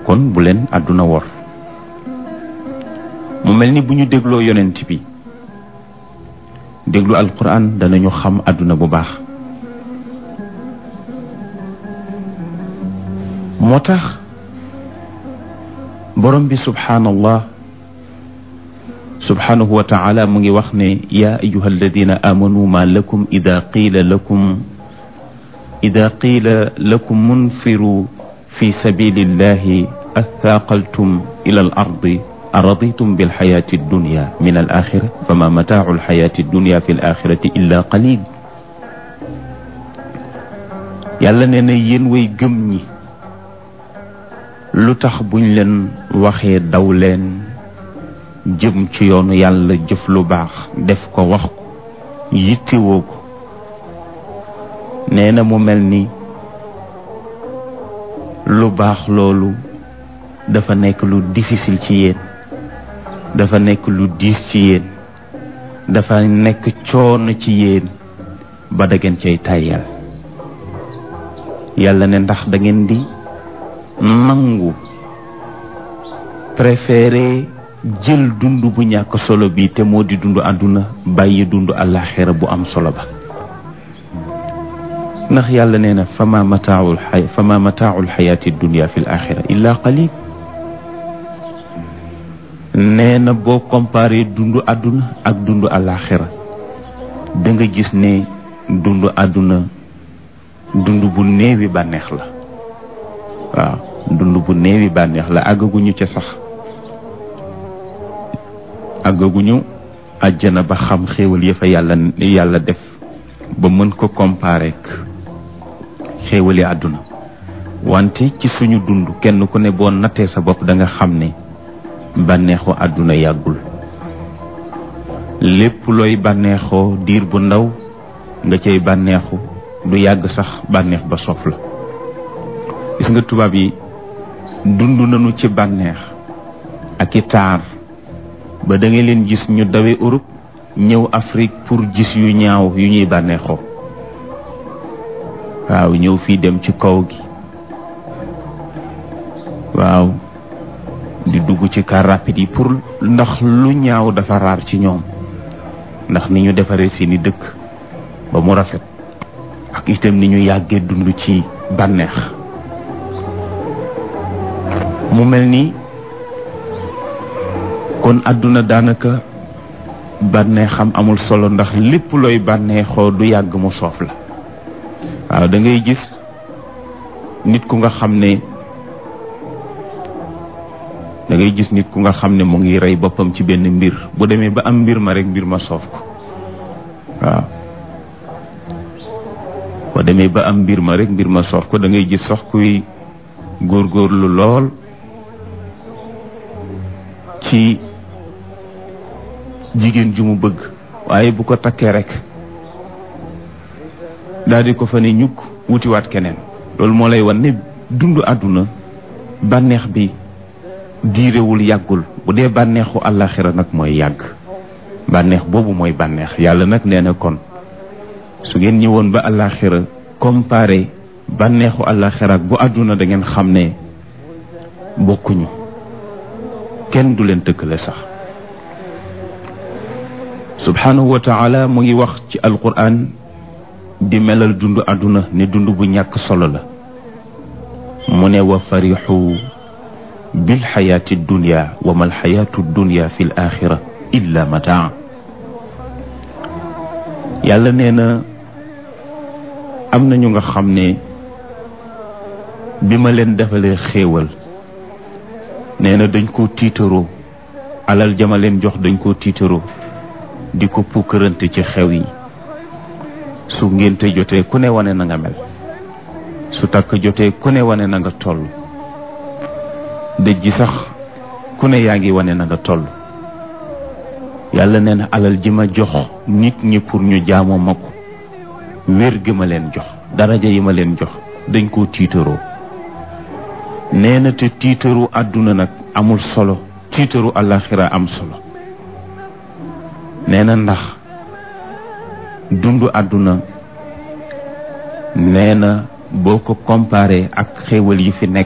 kon bu leen àdduna wor mu mel ni bu ñu dégloo yonent bi déglu alquran danañu xam àdduna bu baax moo tax borom bi subhaanallah subhaanahu wa taala mu ngi wax ne yaa ayuha alladina amanu ma lakum ida qiila lakum ida qiila lakum munfiru fi sabilillahi athaaqaltum ila al ardi araditum bilxayaati addunya min al axira fama mataacu alxayaati addunya fi l axirati illa qalil yàlla nee na yéen way gëm ñi lu tax buñ leen waxee daw leen jëm ci yoonu yàlla jëf lu baax def ko wax ko yittewoo ko nee na mu mel ni lu baax loolu dafa nekk lu difficile ci yéen dafa nekk lu diis ci yéen dafa nekk coono ci yéen ba da ngeen cay tàyyal yàlla ne ndax da ngeen di nangu préféré jël dund bu ñàkk solo bi te moo di dund àdduna bàyyi dund àllaaxira bu am solo ba ndax yàlla nee na fama mataaul xay fama mataaul xayaati dunia fi l axira illa qalil nee na boo comparé dund àdduna ak dund àllaaxira da nga gis ne dund àdduna dund bu néewi bànneex la waaw dund bu néewi bànneex la àggaguñu ca sax àggaguñu àjjana ba xam xéewal ya fa yàlla yàlla def ba mën ko comparer ak xéewali àdduna wante ci suñu dund kenn ku ne boo nattee sa bopp da nga xam ne bànneexu àdduna yàggul lépp looy bànneexoo diir bu ndaw nga cay bànneexu du yàgg sax bànneex ba soof la gis nga tubaab yi dund nañu ci bànneex ak i taar ba da nga leen gis ñu dawe Europe ñëw Afrique pour gis yu ñaaw yu ñuy bànneexoo waaw ñëw fii dem ci kaw gi waaw di dugg ci car rapide yi pour ndax lu ñaaw dafa raar ci ñoom ndax ni ñu defaree seeni dëkk ba mu rafet ak itam ni ñu yàggee dund ci bànneex mu mel ni kon àdduna daanaka bànneexam amul solo ndax lépp looy bànneexoo du yàgg mu soof la waaw da ngay gis nit ku nga xam ne da ngay gis nit ku nga xam ne mu ngi rey boppam ci benn mbir bu demee ba am mbir ma rek mbir ma soof ko waaw bu demee ba am mbir ma rek mbir ma soof ko da ngay gis sax kuy góorgóorlu lool ci jigéen ju mu bëgg waaye bu ko takkee rek daal di ko fa ne ñukk wutiwaat keneen loolu moo lay wan ne dund àdduna bànneex bi diirewul yàggul bu dee bànneexu àllaaxira nag mooy yàgg bànneex boobu mooy bànneex yàlla nag nee na kon su ngeen ñëwoon ba àllaaxira comparé bànneexu àllaaxira ak bu àdduna da ngeen xam ne bokkuñu kenn du leen tëkkale sax subhanahu wa taala mu ngi wax ci alquran di melal dund àdduna ne dund bu ñàkk solo la mu ne wa farixu bilxayaati dunya wa ma alxayaatu dunya fi l axira illa mataa yàlla nee na am na ñu nga xam ne bi ma leen defalee xéewal nee na dañ koo tiitaroo alal jama leen jox dañ koo tiitaroo di ko pukkërante ci xew yi su ngénte jotee ku ne wane na nga mel su takk jotee ku ne wane na nga toll dëj ji sax ku ne yaa ngi wane na nga toll yàlla nee na alal ji ma jox nit ñi pour ñu jaamoo ma ko wér gi ma leen jox daraja yi ma leen jox dañ koo tiitaroo nee na te tiitaru àdduna nag amul solo tiitaru àllaaxira am solo nee na ndax dundu àdduna nee na boo ko comparé ak xéewal yi fi nekk